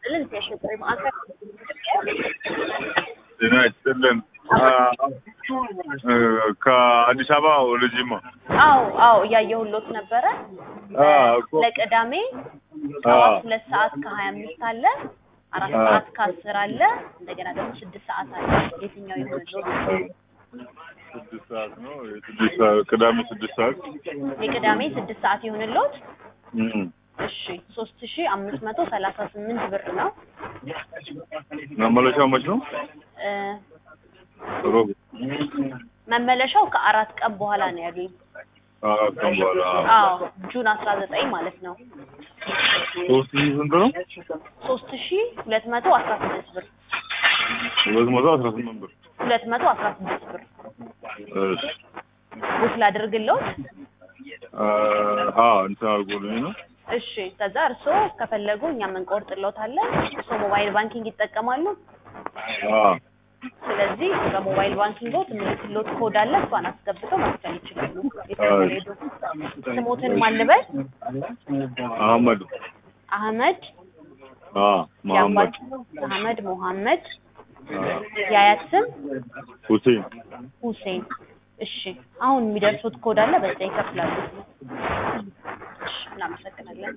ይስጥልን የሽጥሪ ማዕከል ጤና ይስጥልን። ከአዲስ አበባ ወደ ጅማ አዎ አዎ እያየሁሎት ነበረ አዎ እኮ ለቅዳሜ አዎ ጠዋት ሁለት ሰዓት ከሀያ አምስት አለ አራት አዎ። ሰዓት ከአስር አለ እንደገና ደግሞ ስድስት ሰዓት አለ የትኛው ይሆንሎት ስድስት ሰዓት ነው። የስድስት ሰዓት ቅዳሜ ስድስት ሰዓት የቅዳሜ ስድስት ሰዓት ይሆንሎት እም። እሺ ሶስት ሺ አምስት መቶ ሰላሳ ስምንት ብር ነው መመለሻው መች ነው? እ ሮብ መመለሻው ከአራት ቀን በኋላ ነው ያሉኝ አራት ቀን በኋላ አዎ ጁን አስራ ዘጠኝ ማለት ነው ሶስት ሺህ ስንት ነው? ሶስት ሺ ሁለት መቶ አስራ ስድስት ብር ሁለት መቶ አስራ ስምንት ብር ሁለት መቶ አስራ ስድስት ብር እሺ ቡክ ላድርግልዎት አዎ እንትን አድርጎልኝ ነው እሺ ከዛ እርስዎ ከፈለጉ እኛ እንቆርጥልዎታለን እርስዎ ሞባይል ባንኪንግ ይጠቀማሉ አዎ ስለዚህ በሞባይል ባንኪንግዎት የምልክልዎት ኮድ አለ እሷን አስገብተው መክፈል ይችላሉ የትኛው ሄዱ ስሞትን ማልበል አህመድ አህመድ አዎ መሐመድ የአባት አህመድ ሞሐመድ አዎ የአያት ስም ሁሴን ሁሴን እሺ አሁን የሚደርሱት ኮድ አለ በዛ ይከፍላሉ እሺ እናመሰግናለን